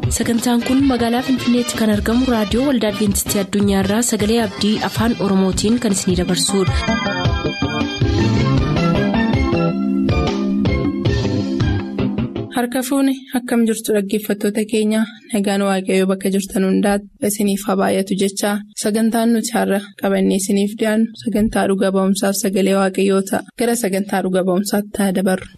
sagantaan kun magaalaa finfinneetti kan argamu raadiyoo waldaa adventistii addunyaarraa sagalee abdii afaan oromootiin kan isinidabarsudha. harka fuuni akkam jirtu dhaggeeffattoota keenya nagaan waaqayyoo bakka jirtan hundaati isiniif haa baay'atu jechaa sagantaan nuti har'a qabannee isiniif dhiyaannu sagantaa dhuga ba'umsaaf sagalee waaqayyoo ta'a gara sagantaa dhuga ba'umsaatti haa dabarru.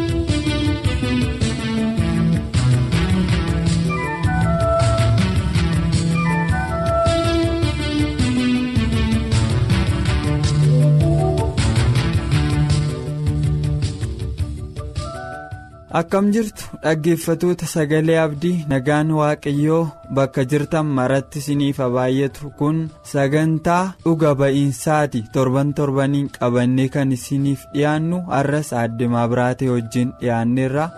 akkam jirtu dhaggeeffatoota sagalee abdii nagaan waaqayyoo bakka jirtan maratti isiniif haa baay'atu kun sagantaa dhuga ba'iinsaati torban torbaniin qabannee kan isiniif dhiyaannu har'as aaddemaa biraatee wajjin dhiyaanneerra.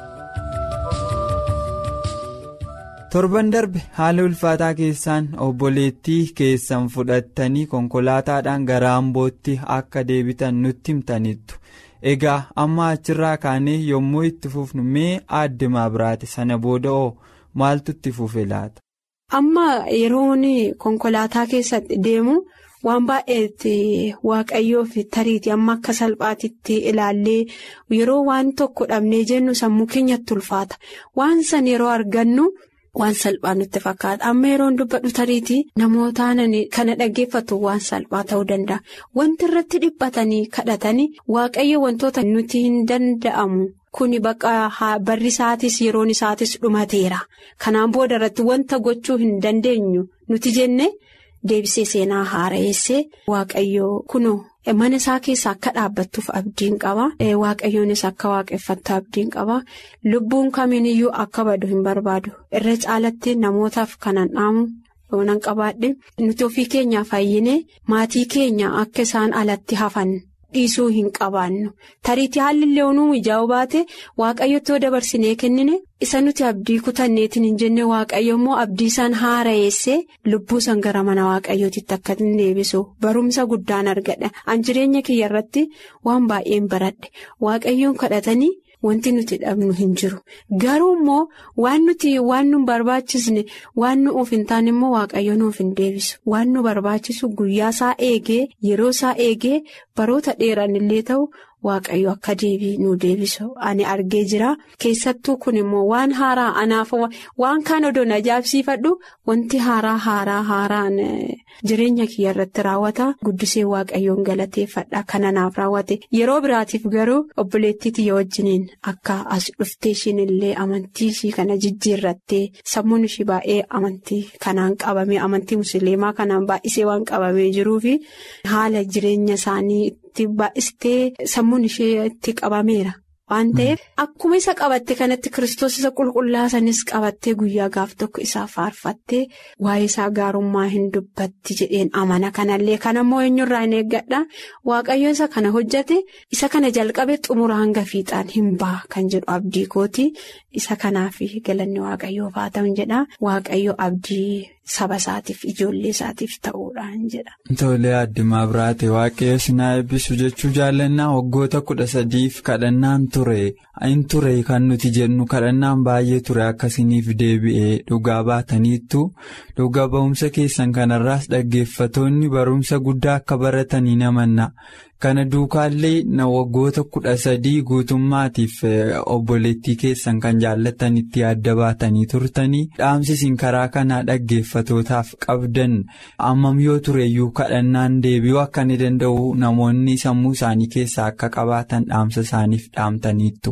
torban darbe haala ulfaataa keessaan obboleettii keessan fudhattanii konkolaataadhaan gara ambootti akka deebitan nutti himtanittu. egaa amma achirraa kaanee yommuu itti fufnu mee aaddemaa biraate sana booda'oo maaltu itti fufe laata. amma yeroon konkolaataa keessatti deemu waan baay'eetti waaqayyoof tariiti amma akka salphaatitti ilaallee yeroo waan tokko dhabnee jennu sammuu keenyatti ulfaata waan san yeroo argannu. Waan salphaa nutti fakkaata amma yeroon dubbadhu tariitii namootaan kana dhaggeeffatu waan salphaa ta'uu danda'a wanti irratti dhiphatanii kadhatanii waaqayyo wantoota nuti hin danda'amu kuni bakka barri isaatis yeroon isaatis dhumateera kanaan booda irratti wanta gochuu hin dandeenyu nuti jenne deebisee seenaa haara'eessee waaqayyo kunoo. mana isaa keessa akka dhaabbattuuf abdiin qaba waaqayyoonis akka waaqeffattu abdiin qaba lubbuun kamiiniyyuu akka badu hin barbaadu irra caalatti namootaaf kanan dhaamu yoonan qabaadhe nuti ofii keenyaaf fayyinee maatii keenya akka isaan alatti hafan dhiisuu hin qabaannu tariitii haalli illee onuu mijaa'u baate waaqayyotti dabarsinee kennine isa nuti abdii kutanneetiin hin jenne waaqayyo immoo abdii isaan haara'eessee lubbuu san gara mana waaqayyootitti akka hin deebisu barumsa guddaan argadha an jireenya kiyya irratti waan baay'een baradhe waaqayyoon kadhatanii wanti nuti dhabnu hin jiru garuu immoo waan nuti waan nu barbaachisne waan nu of hin taane immoo waaqayyo nuuf hin deebisu waan nu barbaachisu guyyaa isaa eegee yeroo isaa eegee baroota dheeran illee ta'u. Waaqayyo akka deebii nu deebisu ani argee jira keessattuu kun immoo waan haaraa anaaf waan kaan odoon ajaa'ibsiifadhu wanti haaraa haaraa haaraan jireenya kiyya irratti raawwata guddisee waaqayyoon galateeffadha kana naaf raawwate yeroo biraatiif garuu obboleettii tiyya wajjiniin akka as dhuftee ishiin illee amantii ishii kana jijjiirrattee sammuun ishii baay'ee amantii kanaan qabame amantii musliimaa kanaan baay'isee waan qabamee jiruufi haala jireenya isaanii. baay'istee sammuun ishee itti qabameera waan ta'eef akkuma isa qabatte kanatti kiristoos isa qulqullaasanis qabattee guyyaa gaaf tokko isaa faarfattee waa'ee isaa gaarummaa hin dubbatti jedheen amana kanallee kanammoo eenyurraa hin eeggadha waaqayyo isa kana hojjate isa kana jalqabe xumura hanga fiixaan hin ba'a kan jedhu abdii kooti isa kanaaf galanni waaqayyoof haa ta'u jedha waaqayyo abdii. Saba isaatiif ijoollee isaatiif ta'uudhaan jedha. Tolee aaddemaa biraate waaqayyo sinaa eebbisu jechuu jaallannaa waggoota kudha sadiif kadhannaan ture in ture kan nuti jennu kadhannaan baay'ee ture akkasiniif deebi'ee dhugaa baataniittu dhugaa ba'umsa keessan kanarraas dhaggeeffatoonni barumsa guddaa akka baratanii namanna. Kana duukaallee na waggoota kudha sadii guutummaatiif obboleettii keessan kan jaallatanitti adda baatanii turtanii dhaamsisiin karaa kanaa dhaggeeffatootaaf qabdan ammam yoo tureyyuu kadhannaan deebi'uu akka ni danda'u namoonni sammuu isaanii keessaa akka qabaatan dhaamsa isaaniif dhaamtaniittu.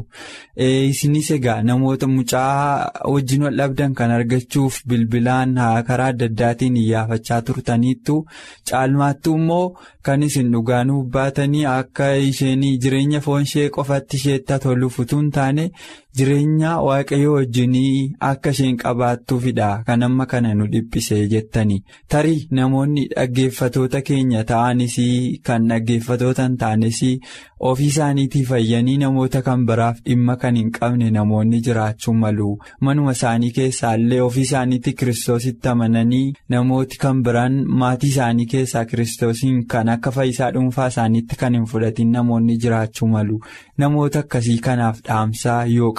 Isinis egaa namoota mucaa wajjin wal dhabdan kan argachuuf bilbilaan karaa adda addaatiin iyyaafachaa turtaniittu caalmaattuu immoo kan isin dhugaanuuf baatanii akka isheen jireenya foon ishee qofatti isheetti toluuf utuu hin taane jireenya waaqayyo wajjinii akka isheen qabaattuufidha kan amma kana nu dhiphisee jettanii tarii namoonni dhaggeeffatoota keenya ta'anis kan dhaggeeffatoota hin taanes ofii isaaniitii fayyanii namoota kan biraaf dhimma kan hin qabne namoonni jiraachuu malu manuma isaanii keessaallee ofii isaaniitti kiristoositti amananii namooti kan biraan maatii isaanii keessaa kiristoosiin kan akka fayyisaa dhuunfaa isaaniitti kan hin fudhatin namoonni jiraachuu malu namoota akkasii kanaaf dhaamsaa yoo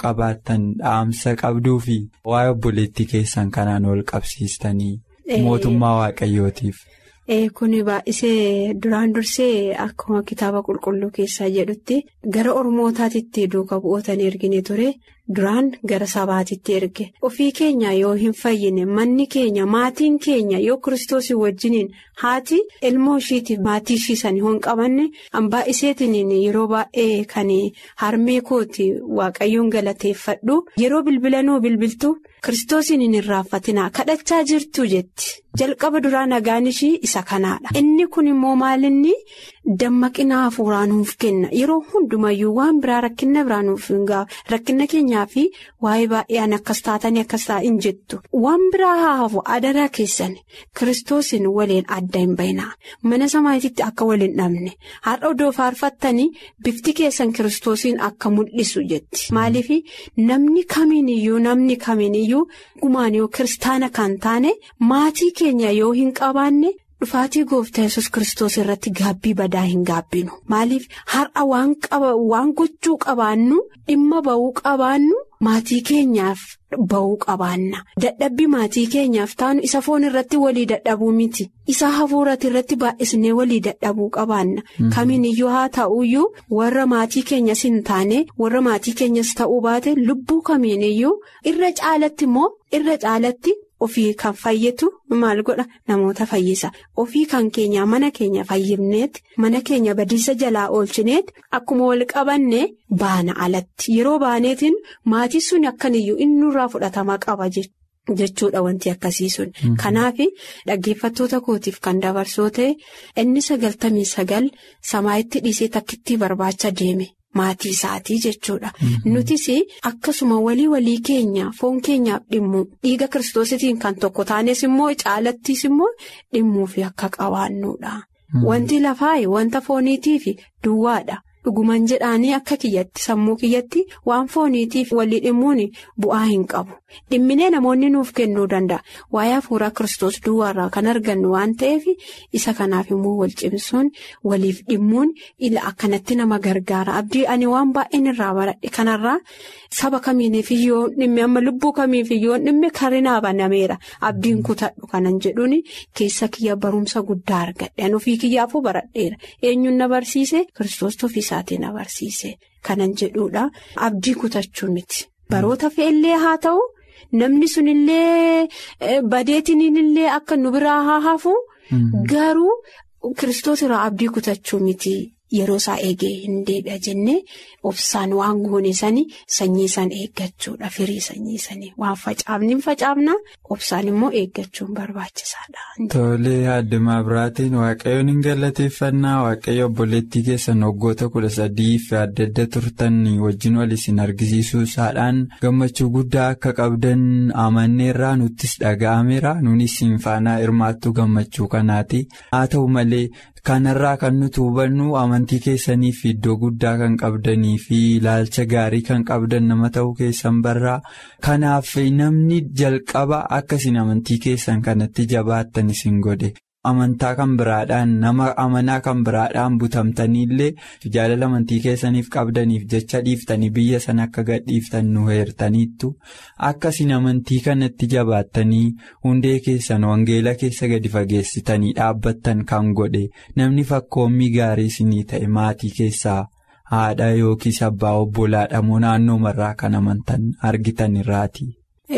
qabaattan dhaamsa qabduu fi waa'ee obboleettii keessan kanaan wal qabsiistanii mootummaa waaqayyootiif. Kuni baay'isee duraan dursee akkuma kitaaba qulqulluu keessaa jedhutti gara ormootaatitti duuka bu'ootanii ergine ture duraan gara sabaatitti erge ofii keenya yoo hin fayyine manni keenya maatiin keenya yoo kiristoosii wajjiniin haati ilmoo ishiitiif maatii ishiisanii hin qabanne baay'iseetiin yeroo baay'ee kan harmee kooti waaqayyoon galateeffadhu yeroo bilbilanuu bilbiltu kiristoosiin hin irraanfatinaa kadhachaa jirtu jetti. jalqaba duraa nagaan ishii isa kanaadha inni kun immoo maalinni dammaqina hafuuraa nuuf kenna yeroo hundumayyuu waan biraa rakkina biraa nuuf hin rakkina keenyaa fi waa'ee baay'een akkas taatanii akkas taa'in jettu waan biraa haa hafu adaraa keessan kiristoosiin waliin adda hin bayinaa mana samaayititti akka waliin dhabne har'a odoo faarfattanii bifti keessan kiristoosiin akka mul'isu jetti maaliif namni kamiiniyyuu namni kamiiniyyuu gumaan yoo kiristaana kan taane maatii keenya yoo hin qabaanne dhufaatii gooftaa yesus kiristoos irratti gaabbii badaa hin gaabbinu maaliif har'a waan gochuu qabaannu dhimma ba'uu qabaannu maatii keenyaaf ba'uu qabaanna dadhabbii maatii keenyaaf taanu isa foon irratti walii dadhabuu miti isa hafuurati irratti baay'isnee walii dadhabuu qabaanna kamiiniyyuu haa ta'uyyuu warra maatii keenyas hin taane warra maatii keenyas ta'uu baate lubbuu kamiiniyyuu irra caalatti immoo irra caalatti. Ofii kan fayyitu maal godha namoota fayyisa ofii kan keenya mana keenya fayyifneet mana keenya badiisa jalaa oolchineet akkuma wal qabanne baana alatti yeroo baaneetiin maatii sun akkaniyyuu inni nurraa fudhatama qaba jechuudha wanti akkasii sun kanaaf dhaggeeffattoota kootiif kan dabarsoo ta'e inni sagaltamii sagal samaayitti dhiisee takkittii barbaacha deeme. Maatii isaatii jechuudha. Nutis akkasuma walii walii keenya foon keenyaaf dhimmu dhiiga kiristoositiin kan tokko taanes immoo caalattis immoo dhimmuufi akka qabaannuudha. Wanti lafaa wanta fooniitiif duwwaadha. Dhuguman jedhaanii akka kiyyatti sammuu kiyyatti waan fooniitiif walii dhimmuun bu'aa hin qabu. Dhimminee namoonni nuuf kennuu danda'a. Waa'ee hafuuraa kiristoos duwwaarraa kan argannu waan ta'eef isa kanaaf immoo wal cimsuun waliif dhimmuun ila akkanatti nama gargaara. Abdii ani waan baay'een irraa baradhe kanarraa saba kamiiniif iyyoo dhimme amma lubbuu kamiif iyyoo dhimme karinaa banameera. Abdiin kutadhu kanan jedhuun keessa kiyya barumsa guddaa argadhe. Ofii kiyyaafuu baradheera. Eenyuun na barsiise kiristoos ofiisaatiin na barsiise. Kanan jedhuudha. Abdii kutachuu miti. Baroota fe'ellee haa ta'u. Namni sunillee badeetiin illee akka nu biraa haa hafu garuu kiristoos irraa abdii kutachuu miti yeroo isaa eegee hin deebi'a jennee obsaan waan goone sanii sanyii san eeggachuudha firii sanyii sanii waan facaafni hin facaafna obsaan immoo eeggachuun barbaachisaadha. Tolee addumaa biraatiin waaqayyoon hin galateeffannaa waaqayyo obboleettii keessan waggoota kudha sadiif adda adda turtan wajjin wal isin argisiisuu isaadhaan gammachuu guddaa akka qabdan amanneerraa nuttis dhaga'ameera nunis isin faanaa hirmaattuu gammachuu kanaati haa ta'u malee. Kanarraa kan nuti hubannu amantii keessaniif iddoo guddaa kan qabdanii fi ilaalcha gaarii kan qabdan nama ta'uu keessan barraa kanaaf namni jalqaba akkasiin amantii keessan kanatti jabaattan isin godhe amantaa kan biraadhaan nama amanaa kan biraadhaan butamtaniillee jaalala amantii keessaniif qabdaniif jecha dhiiftanii biyya sana akka gadhiiftan nu heertaniittu akkasiin amantii kanatti jabaattanii hundee keessan wangeela keessa gadi fageessitanii dhaabbattan kan godhe namni fakkoommii gaarii isinii ta'e maatii keessaa haadha yookiis abbaa obbolaadha moo naannoo marraa kan amantan argitan irraati.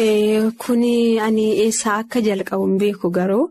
Kuni ani eessaa akka jalqabu hin beeku garuu.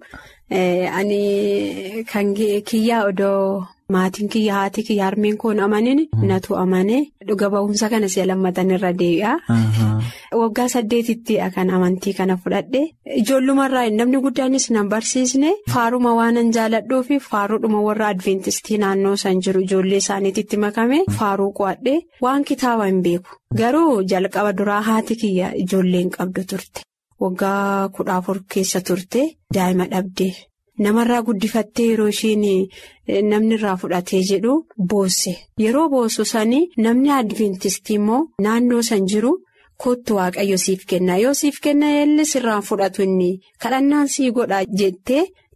Ani kan kiyyaa odoo maatiin kiyya haati kiyya harmeen koon amanin natu amane dhuga ba'umsa kana si'a lammatan irra deebi'a. Waggaa saddeetitti kan amantii kana fudhadhe ijoollumarraa namni guddaanis nan barsiisne faaruma waanan jaaladhuu fi faaruudhuma warra adventistii naannoo san jiru ijoollee isaaniitti makame faaruu qo'adhe waan kitaaba hin beeku garuu jalqaba duraa haati kiyya ijoolleen qabdu turte. Waggaa kudha afur keessa turte daa'ima dhabdee namarraa guddifattee yeroo isheen namni irraa fudhatee jedhu boosse yeroo boossu sanii namni adventistii immoo naannoo san jiru kottu waaqayyo siif kenna yoo siif kenna illee sirraan fudhatu inni kadhannaan sii godha jettee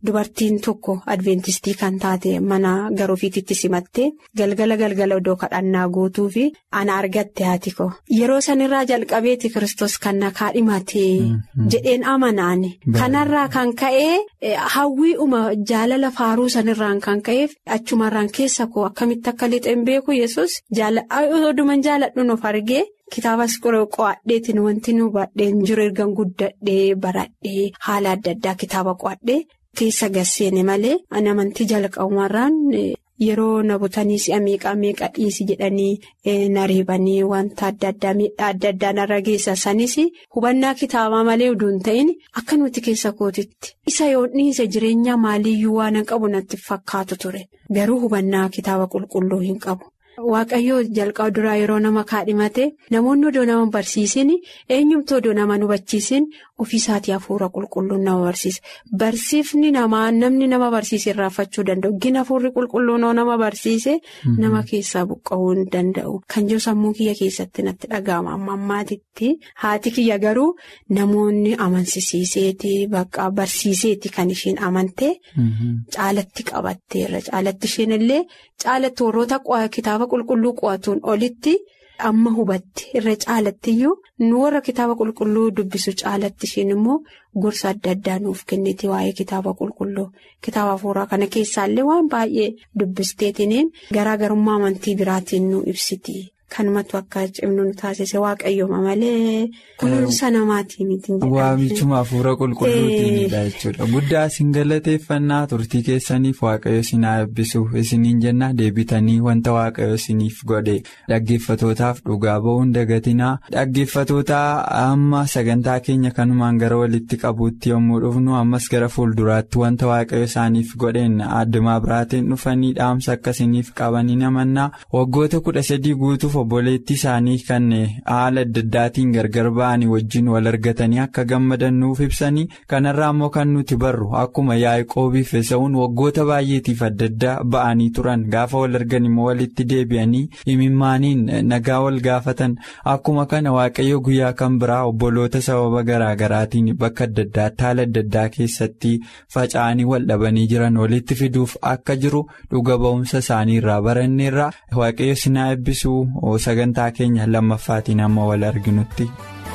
dubartiin tokko adventistii kan taate mana garoofiititti simattee galgala galgala iddoo kadhannaa guutuu fi ana argatte haati ko yeroo sanirraa jalqabeeti kristos kan na kaadhimate jedheen amanaani kanarraa kan ka'ee hawwii'uma jaalala faaruu sanirraan kan ka'eef achumarraan keessa koo akkamitti akka lixeen beeku yesus oduman jaaladhuun of argee. Kitaabas qo'adheetiin wanti nu baadheen jiru ergan guddadhee baradhee haala adda addaa kitaaba qo'adhee keessa gasseene malee amantii jalqabumarraan yeroo na butanii si'a meeqaa meeqa dhiisi jedhanii na reebanii wanta adda addaa miidhaa adda addaa narra geessa sanis hubannaa kitaabaa malee uduun ta'in akka nuti keessa kootitti isa yoo dhiise jireenya maaliyyuu waan qabu natti fakkaatu ture garuu hubannaa kitaaba qulqulluu hin qabu. Waaqayyoo jalqaba duraa yeroo nama kaadhimate namoonni odoo nama barsiisin eenyumtuu odoo nama nu hubachiisin ofiisaatii hafuura qulqulluun nama barsiisa. Barsiifni namaa namni nama barsiise irraanfachuu danda'u. Gina hafuurri qulqulluun nama barsiise nama keessaa buqqa'uu hin danda'u. Kan jiru sammuu kiyya keessatti natti dhaga'ama amma ammaatitti. Haati kiyya garuu namoonni amansiiseeti bakka barsiiseeti kan isheen amante. Caalatti qabatteerra. Caalatti isheen illee caalatti warroota kitaaba qulqulluu qo'atuun olitti amma hubatti irra caalattiyyuu nu warra kitaaba qulqulluu dubbisu caalatti isheen immoo gorsa adda addaa nuuf kenniti waa'ee kitaaba qulqulluu kitaaba hafuuraa kana keessaallee waan baay'ee dubbisteetiniin garaagarummaa amantii biraatiin nu ibsiti. Kanumatu akka cimnu nu taasise waaqayyooma malee kunuunsa namaatii miti. Waamichuma hafuura qulqulluutiinidha jechuudha. Guddaa isin galateeffannaa turtii keessaniif waaqayyo isin haa eebbisu isiniin jennaa deebitanii wanta waaqayyo isiniif godhe dhaggeeffatootaaf dhugaa ba'uun dagatinaa dhaggeeffatoota amma sagantaa keenya kanumaan gara walitti qabuutti yommuu dhufnu ammas gara fuulduraatti wanta waaqayyo isaaniif godheen addumaa biraatiin dhufanii dhaamsa akka isiniif qabanii namannaa waggoota kudha sadii guutuuf. obboleettii isaanii kan haala adda addaatiin gargar ba'anii wajjin wal argatanii akka gammadan nuuf ibsanii kanarraa immoo kan nuti barru akkuma yaa'qoobiif Esawuun waggoota baay'eetiif adda addaa ba'anii turan gaafa wal argan immoo walitti deebi'anii imimmaaniin nagaa wal gaafatan akkuma kana waaqayyo guyyaa kan biraa obboloota sababa garaagaraatiin bakka adda addaatti haala adda addaa keessatti faca'anii wal dhabanii jiran walitti fiduuf akka jiru dhuga ba'umsa isaanii irraa baranneerra waaqayyo sinaa eebbisuu. sagantaa keenya lammaffaatiin amma wal arginutti.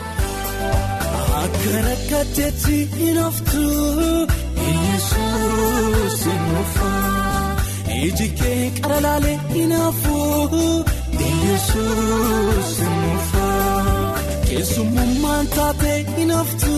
Akka rakkatteetti hin haftu Yesuus hin dhufa iji kee qara laalee hin hafu Yesuus hin dhufa keessummaan taatee hin haftu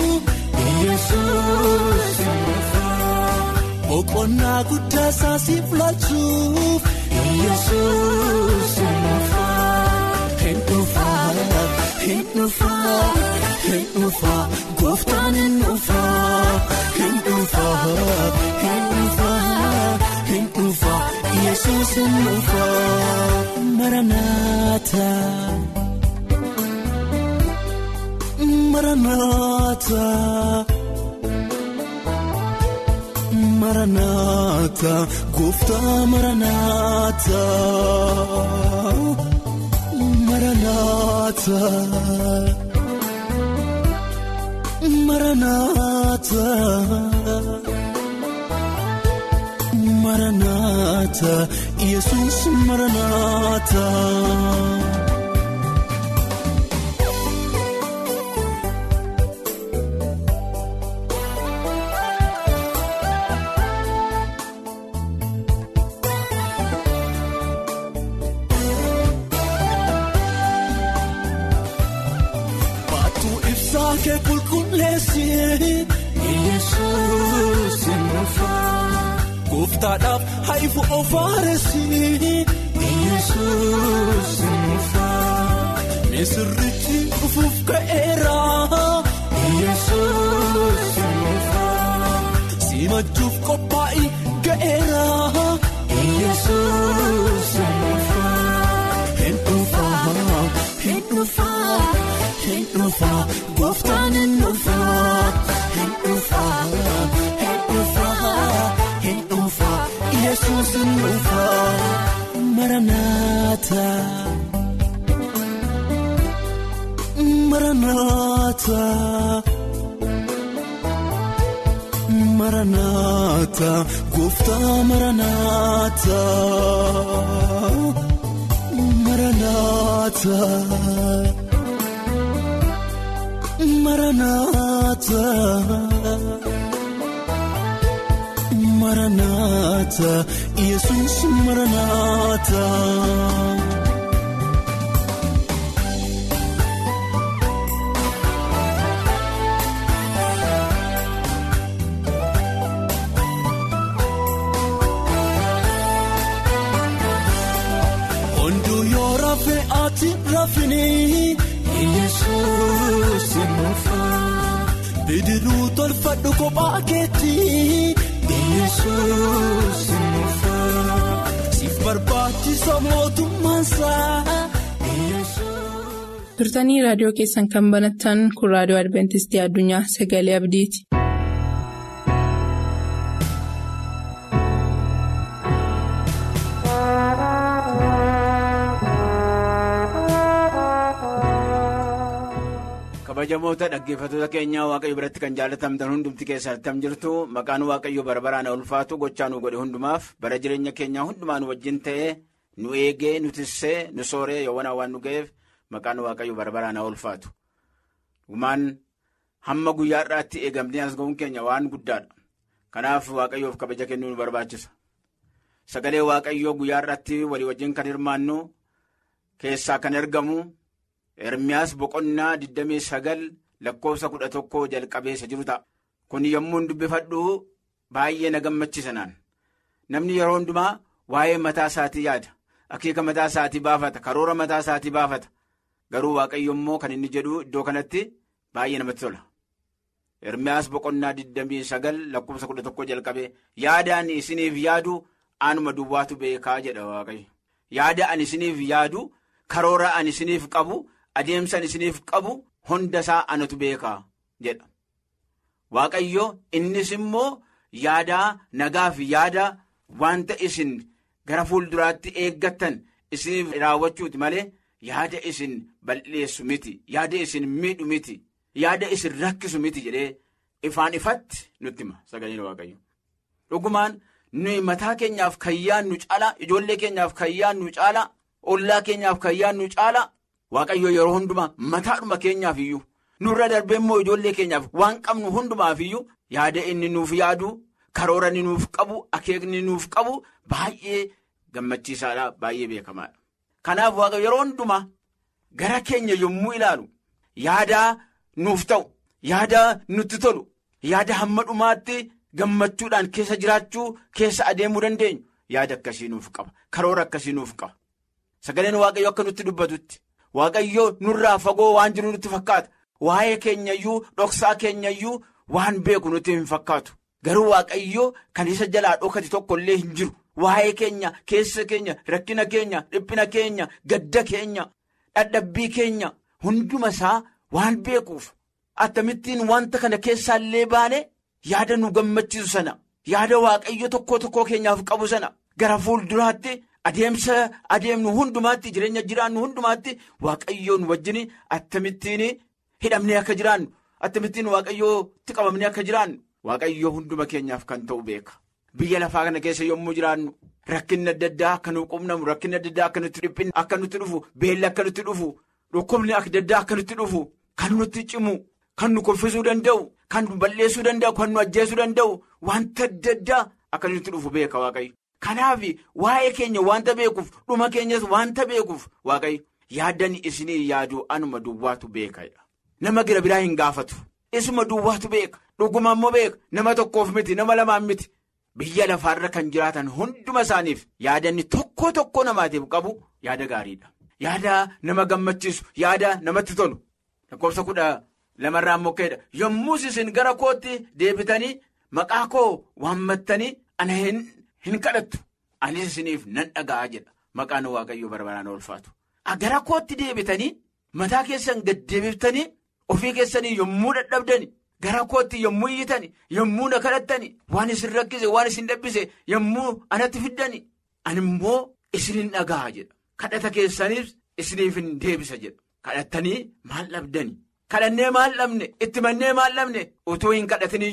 Yesuus hin dhufa boqonnaa guddaa isaasiif laachuuf Yesuus hin dhufa. Hin dhufaa hin dhufaa hin dhufaa gooftaan hin dhufaa hin dhufaa hin dhufaa hin dhufaa yesuus hin dhufaa maranaata maranaata maranaata gooftaa maranaata. Maranaata Maranaata Maranaata Yesuus Maranaata. Kee qulqulleessi Yesuus hin dhufa Gooftaadhaaf haifu ofaaressi Yesuus hin dhufa Misirrichi dhufuuf ka'eera Yesuus hin dhufa Simachuuf qophaa'ii ga'eera Yesuus hin dhufa Hin dhufa hin dhufa. Hin dhufaa gooftaan hin dhufaa hin dhufaa hin dhufaa hin dhufaa yesuus hin dhufaa maranaata maranaata Maranaata gooftaa maranaata maranaata maranaata maranaata yesus maranaata. Hunduu yoo rafee ati rafini Yesuus mufa bidiruu tolfadhu kophaa keetti Yesuus mufa siif barbaachisa mootummaansaa. turtanii raadiyoo keessan kan banattan kun raadiyoo adventistii addunyaa sagalee abdiiti. kabajamoota dhaggeeffattoota keenyaa waaqayyo biratti kan jaalatamtan hundumti keessattam jirtu maqaan waaqayyo bara baraan ulfaatu gochaa nu godhe hundumaaf bara jireenya keenyaa hundumaa nu wajjin ta'ee nu eegee nu tissee nu sooree yoowwan waan nu ga'eef maqaan waaqayyo bara baraan ulfaatu dhugumaan hamma guyyaa irraatti eegamnee as ga'uun keenya waan guddaadha kanaaf waaqayyoof kabaja kennuu nu barbaachisa sagalee waaqayyoo guyyaa irratti walii wajjin kan hirmaannu keessaa kan argamu. Ermiyaas boqonnaa 29 lakkoofsa 11 jalqabeessa jiru ta'a. Kun yommuu dubbifadhu baay'ee na gammachiisa naan. Namni yeroo hundumaa waa'ee mataa isaatii yaada. Akeeka mataa isaatii baafata. Karoora mataa isaatii baafata. Garuu waaqayyo immoo kan inni jedhu iddoo kanatti baay'ee namatti tola. Ermiyaas boqonnaa 29 lakkoofsa 11 jalqabee yaadaan isiniif yaadu anuma duwwaatu beekaa jedha waaqayyo. Yaada ani isiniif yaadu karoora ani isiniif qabu. adeemsan isiniif qabu hunda isaa anatu beekaa jedha waaqayyo innis immoo yaadaa nagaaf yaada wanta isin gara fuulduraatti eeggattan isiniif raawwachuuti malee yaada isin balleessu miti yaada isin miidhu miti yaada isin rakkisu miti jedhee ifaan ifatti nutti hima sagaleen waaqayyo dhugumaan nuyi mataa keenyaaf kan yaadnu caala ijoollee keenyaaf kan yaadnu caala ollaa keenyaaf kan yaadnu caala. Waaqayyo yeroo hundumaa mataadhuma keenyaaf iyyuu nurra darbee immoo ijoollee keenyaaf waan qabnu hundumaaf iyyuu yaada inni nuuf yaadu karoora inni nuuf qabu akeekni nuuf qabu baay'ee gammachiisaadha baay'ee beekamaadha. Kanaaf waaqayyo yeroo hundumaa gara keenya yommuu ilaalu yaada nuuf ta'u yaada nutti tolu yaada hamma dhumaatti gammachuudhaan keessa jiraachuu keessa adeemuu dandeenyu yaada akkasii nuuf qaba karoora akkasii nuuf qaba sagaleen waaqayyo akka nutti dubbatutti. Waaqayyo nurraa fagoo waan jiru nutti fakkaata waa'ee keenyayyuu dhoksaa keenyayyuu waan beeku nutti hin fakkaatu garuu waaqayyo kan isa jalaa dhokate tokko illee hin jiru waa'ee keenya keessa keenya rakkina keenya dhiphina keenya gadda keenya dhadhabbii keenya hunduma isaa waan beekuuf akkamittiin wanta kana keessaallee baane yaada nu gammachiisu sana yaada waaqayyo tokko tokkoo keenyaaf qabu sana gara fuulduraatti. Adeemsa adeemnu hundumaatti jireenya jiraannu hundumaatti waaqayyoon wajjin akkamittiin hidhamnee akka jiraannu akkamittiin waaqayyootti qabamnee akka jiraannu waaqayyoo hunduma keenyaaf kan ta'u beeka. Biyya lafaa kana keessa yommuu jiraannu rakkinni adda addaa akka nu qubnamu rakkinni adda addaa akka nutti dhiphinni akka nutti dhufu beelli akka nutti dhufu dhukkubni adda addaa akka nutti dhufu kan nutti cimu kan nu kuffisuu danda'u kan nu balleessuu danda'u kan nu ajjeesuu danda'u wanta adda addaa akka nutti dhufu beeka waaqayyo. Kanaaf waa'ee keenya wanta beekuuf dhuma keenyas wanta beekuuf waaqayyo yaaddan isinii yaaduu anuma duwwaatu beeka. Nama gira biraa hin gaafatu. Isuma duwwaatu beeka. Dhuguma immoo beeka. Nama tokkoof miti nama lamaan miti. Biyya lafaarra kan jiraatan hunduma isaaniif yaadanni tokko tokko namaatiif qabu yaada gaariidha. Yaada nama gammachiisu yaada namatti tolu. Lakkoofsa kudha lamarraa mokkeedha. Yommus isin gara kootti deebitanii maqaa koo waammattanii ana hin. Hin kadhattu anis isiniif nan dhaga'a jedha maqaan waaqayyoo barbaraan ulfaatu. Gara kootti deebitanii mataa keessan gad deebiftanii ofii keessanii yommuu dadhabdani gara kootti yommuu iyyitani yommuu na kadhattani waan isin rakkise waan isin dhabbise yommuu anatti fiddani ani immoo isinin dhaga'a jedha. Kadhata keessaniif isiniif hin deebisa jedha. Kadhattanii maal dhabdani? Kadhannee maal dhabne? Itti mannee maal dhabne? Utuu hin kadhatiniyyuu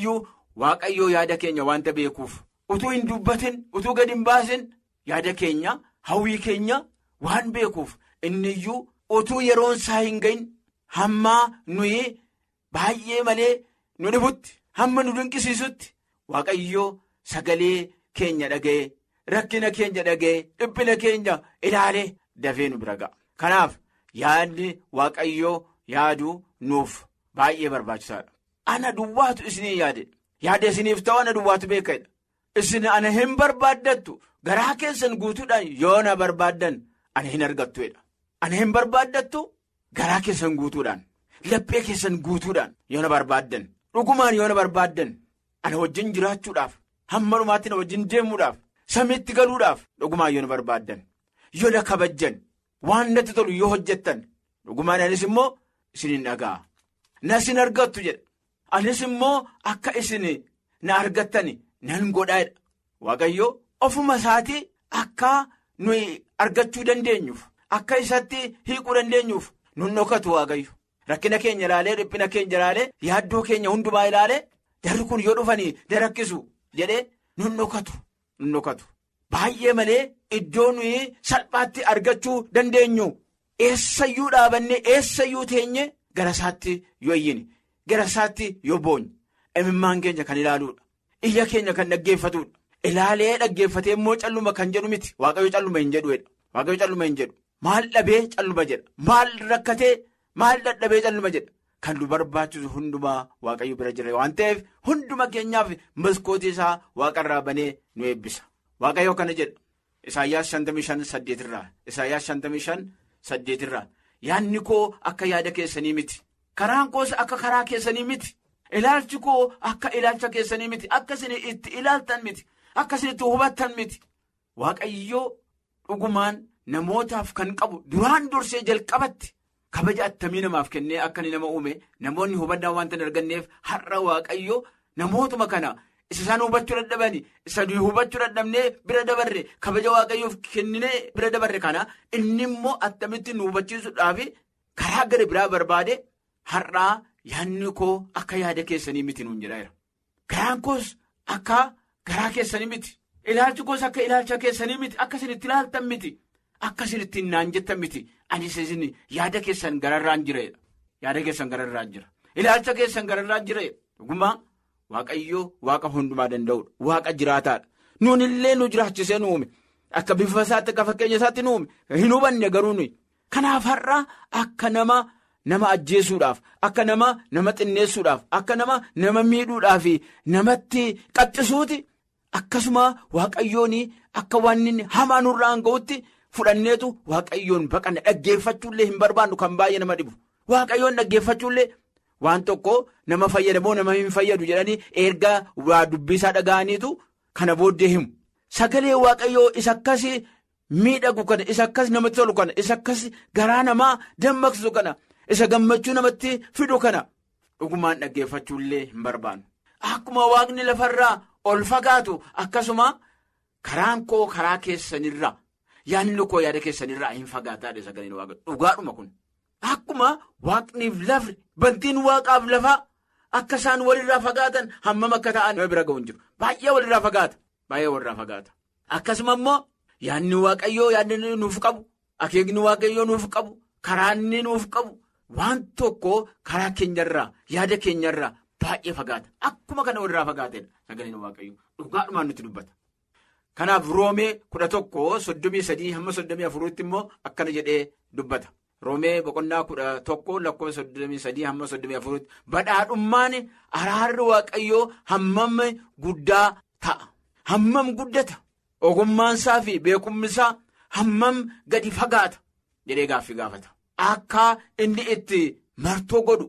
waaqayyoo yaada keenya wanta beekuuf utuu hin dubbatin utuu gadi hin baasin yaada keenya hawwii keenya waan beekuuf inni iyyuu utuu yeroon isaa hin gahin hammaa nuyi baay'ee malee nu dhibutti hamma nu dinqisiisutti waaqayyoo sagalee keenya dhaga'e rakkina keenya dhaga'e dhiphina keenya ilaalee dafee nu bira ga'a. Kanaaf yaadni waaqayyoo yaaduu nuuf baay'ee barbaachisaadha. Ana duwwaatu isinii yaade yaada isiniif ta'u ana duwwaatu beekadha. Isin ana hin barbaaddattu garaa keessan guutuudhaan yoo na barbaaddan ana hin argattuedha. Ana hin barbaaddattu garaa keessan guutuudhaan laphee keessan guutuudhaan yoo na barbaaddan dhugumaan yoo na barbaaddan ana wajjin jiraachuudhaaf hamma dhumaatti na wajjin deemuudhaaf samiitti galuudhaaf dhugumaan yoo na barbaaddan yoo na kabajjan waan natti tolu yoo hojjettan dhugumaan anis immoo isin hin dhaga'a. Na isin argattu jedha. Anis immoo akka isin na argattan nan godhaadha. Waaqayyo ofuma isaatii akka nuyi argachuu dandeenyuuf akka isatti hiikuu dandeenyuuf nun dhokatu waaqayyo. Rakkina keenya ilaalee dhiphina keenya ilaalee yaaddoo keenya hundumaa ilaalee jarri kun yoo dhufanii na rakkisu jedhee nun dhokatu. Nun dhokatu. Baay'ee malee iddoo nuyi salphaatti argachuu dandeenyu eessayyuu dhaabannee eessayyuu teenye gara isaatti yoo iyyine gara isaatti yoo boonye imimmaan keenya kan ilaaluudha. Iyya keenya kan dhaggeeffatudha. Ilaalee dhaggeeffatee immoo calluma kan jedhu miti waaqayyo calluma hin jedhuudha. Waaqayyo calluma hin jedhu. Maal dhabee calluma jedha. Maal rakkatee maal dadhabee calluma jedha. Kan nu barbaachisu hundumaa waaqayyo bira jira waan ta'eef hunduma keenyaaf maskootii isaa waaqarraa banee nu eebbisa. Waaqayyo kana jedha. Isaayyaas 55 irraa Isaayyaas 55 irraa yaadni koo akka yaada keessanii miti. Karaan koos akka karaa keessanii miti. Ilaalchi koo akka ilaalcha keessanii miti. Akka isin itti ilaaltan miti. Akka isin itti hubattan miti. Waaqayyoo dhugumaan namootaaf kan qabu duraan dursee jalqabatti kabaja attamii namaaf kennee akka inni nama uume namoonni hubannaa wanta hin arganneef har'a waaqayyoo namootuma kana isa isaan hubachuu dadhabani isa hubachuu dadhabnee bira dabarre kabaja waaqayyoof kenninee bira dabarre kana inni immoo attamitti nu hubachiisuudhaaf karaa gara biraa barbaade har'aa yaadni koo akka yaada keessanii miti nuun jedha. Garaan koos akka garaa keessanii miti. Ilaalchi koos akka ilaalcha keessanii miti. Akka isin itti ilaaltan miti. Akka isin ittiin naan jettan miti. Anis isin yaada keessan gararraan jireedha. Yaada keessan gararraan jira. Ilaalcha keessan gararraan jireedha. Dhugumaa Waaqayyoo waaqa hundumaa danda'udha. Waaqa jiraataadha. Nuun illee nu jiraachisee nu uume. Akka bifa isaatti akka fakkeenya isaatti nu uume. Hin hubanne garuu nuyi. Kanaaf har'a akka nama. Nama ajjeesuudhaaf akka nama nama xinneessuudhaaf akka nama nama miidhuudhaaf namatti qaxxisuuti akkasuma waaqayyoon akka waan inni hamaa nurraan ga'utti fudhanneetu waaqayyoon baqanna dhaggeeffachuullee hin barbaannu kan baay'ee nama dhibu waaqayyoon dhaggeeffachuullee waan tokko nama fayyadamoo nama hin fayyadu jedhanii ergaa waa dubbisaa dhaga'aniitu kana booddee himu sagalee waaqayyoo isa akkasii miidhagu kana isa akkas namatti tolu kana isa akkas garaa namaa dammaqsisu kana. Isa gammachuu namatti fidu kana dhugumaan dhaggeeffachuullee hin barbaannu. Akkuma waaqni lafarraa ol fagaatu akkasuma karaan koo karaa keessanirraa yaadni koo yaada keessanirraa hin fagaataadha sagaleen waaqa dhugaadhuma kun. Akkuma waaqniif lafri bantiin waaqaaf lafaa akka isaan walirraa fagaatan hammam akka ta'an nama bira ga'u hin jiru. Baay'ee walirraa fagaata. Baay'ee walirraa fagaata. Akkasuma immoo yaadni waaqayyoo yaadni nuuf qabu akeekni waaqayyoo nuuf qabu karaanni nuuf qabu. Waan tokko karaa keenyarraa yaada keenyarraa baay'ee fagaata. Akkuma kana walirraa fagaatedha. Sagaleen waaqayyoo dhugaadhumaan nutti dubbata. Kanaaf roomee kudha tokko soddomii sadii hamma soddomii afuriitti immoo akkana jedhee dubbata. Roomee boqonnaa kudha tokko lakkoofsa soddomii sadii hamma soddomii afuriitti badhaadhummaan araarri waaqayyoo hammam guddaa ta'a. Hammam guddata. Ogummaansaa fi beekumsaa hammam gadi fagaata jedhee gaaffii gaafata. Akka inni itti martoo godhu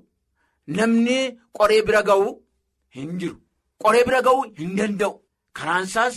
namni qoree bira ga'u hin jiru. Qoree bira ga'u hin danda'u. Karaansaas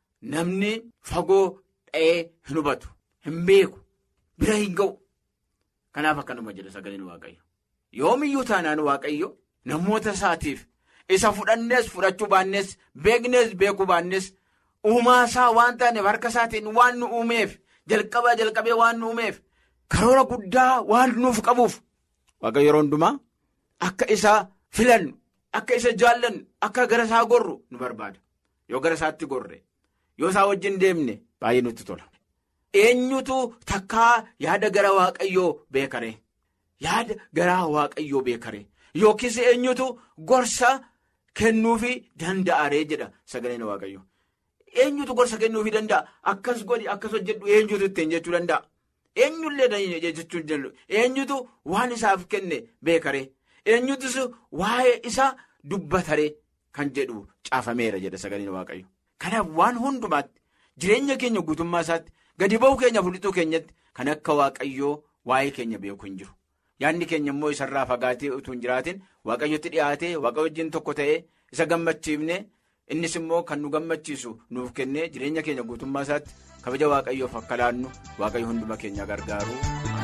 namni fagoo dha'ee hin hubatu. Hin beeku. Bira hin ga'u. Kanaaf akkanuma jedha sagaleen Waaqayyo. Yoomiyyuu taanaan Waaqayyo namoota isaatiif isa fudhannees fudhachuu baannees beeknees beekuu baannees uumaa isaa waan taaneef harka isaatiin waan nu uumeef jalqabaa jalqabee waan nu uumeef. Karoora guddaa waan nuuf qabuuf waaqayyo yeroo hundumaa akka isaa filannu akka isa jaallannu akka gara isaa gorru nu barbaada yoo gara isaatti gorre yoo isaa wajjin deemne baay'ee nutti tola. eenyutu takkaa yaada gara waaqayyoo beekare yaada garaa waaqayyoo beekare yookiis eenyutu gorsa kennuufi danda'aree jedha sagaleen waaqayyo eenyutu gorsa kennuufi danda'a akkas godhi akkas hojjedhu eenyutu ittiin jechuu danda'a eenyullee jechuun danda'u eenyutu waan isaaf kenne beekare eenyutus waa'ee isa dubbatare kan jedhu caafameera jedha sagaleen waaqayyo kanaaf waan hundumaatti jireenya keenya guutummaa isaatti. gadi ba'uu keenya fudhatuu keenyatti kan akka waaqayyoo waa'ee keenya beeku hin jiru yaadni keenya immoo isarraa fagaatee utuu hin jiraatin waaqayyotti dhiyaatee waaqayyo wajjin tokko ta'ee isa gammachiifne innis immoo kan nu gammachiisu nuuf kennee jireenya keenya guutummaa isaatti kabaja waaqayyoof akka laannu waaqayyo hunduma keenya gargaaru.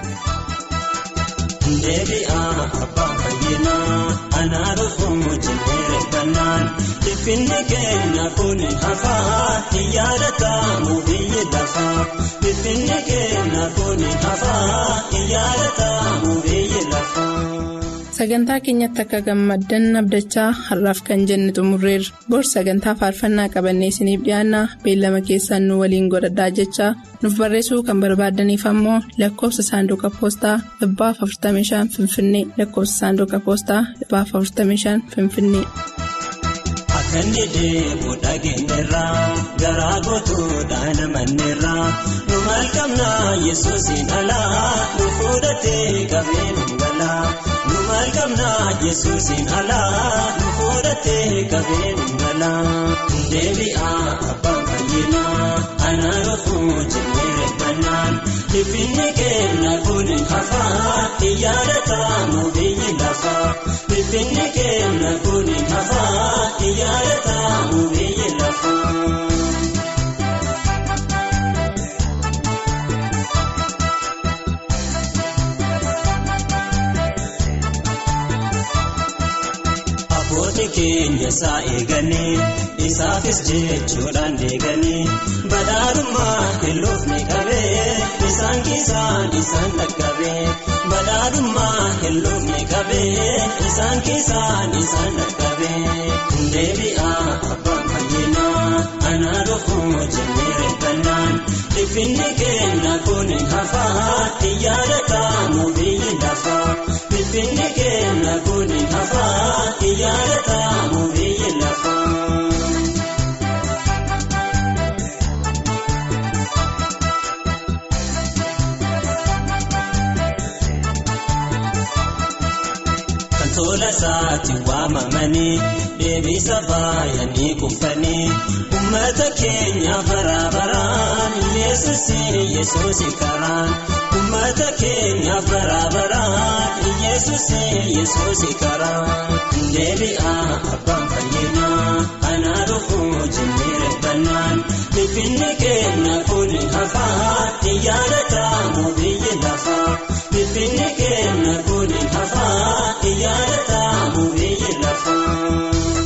Deebi'aa abbaan fayyinaa anaa dhufuun jennee bannaan dhiphinni keenya kun hafaa hin yaadatamu biyyi lafaa dhiphinni keenya kun hafaa hin yaadatamu biyyi lafaa. Sagantaa keenyatti akka gammaddan abdachaa har'aaf kan jenne xumurreerra. Bor sagantaa faarfannaa qabannee isiniif dhiyaanna beellama keessaan nu waliin godhadhaa jechaa nuuf barreessuu kan barbaadaniif ammoo lakkoofsa saanduqa poostaa dhibbaaf 45 Finfinnee lakkoofsa saanduqa poostaa dhibbaaf 45 Finfinnee. Akka inni deemu dhageenyerraa garaa gootuudhaan amanneerraa nu maal qabnaa yesuusin alaa nu fuudhatee qabee nu galaa nu maal qabnaa yesuusin alaa nu fuudhatee qabee nu galaa deebi'aa abbaan fayyinaa anaa dhufuu jennee reeffannaan dhiphinni keenya kun hafaa hin yaadatamu biyyi lafaa dhiphinni keenya kun hafaa hin yaadatamu biyyi lafaa. Abbootii keenya isaa eeganii isaafis jechuudhaan deeganii badhaadhummaa hilloofni qabee isaan keessaan isaan dhaqqabee badhaadhummaa hilloofni qabee isaan keessaan isaan dhaqqabee deebi'aa abbaan fayyinaa anaa dhufuu jennee reeffannaan dhiphinni keenya kun hafaa hin yaadatamu biyyi lafaa dhiphinni keenya kun hafaa hin yaadatamu biyyi lafaa. Tola isaatti waamamanii deebisa baay'anii kuufanii uummata keenya bara baraan yesuusi yesuusi karaan uummata keenya bara baraan yesuusi yesuusi karaan deebi'aa abbaan fayyinaa anaa dhufuu jennee reeffannaan dhiphinni keenya kun hafaa hin yaadatamu biyyi lafaa dhiphinni keenya kun hafaa hin yaadatamu biyyi lafaa.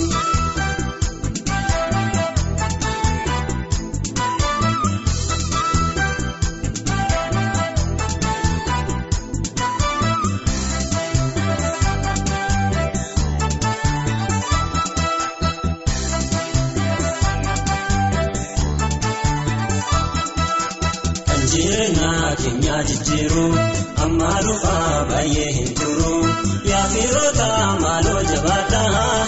Jireenyaa keenya jijjiiru amma dhufaa baay'ee hin turu yaa firoota maaloo jabaadhaa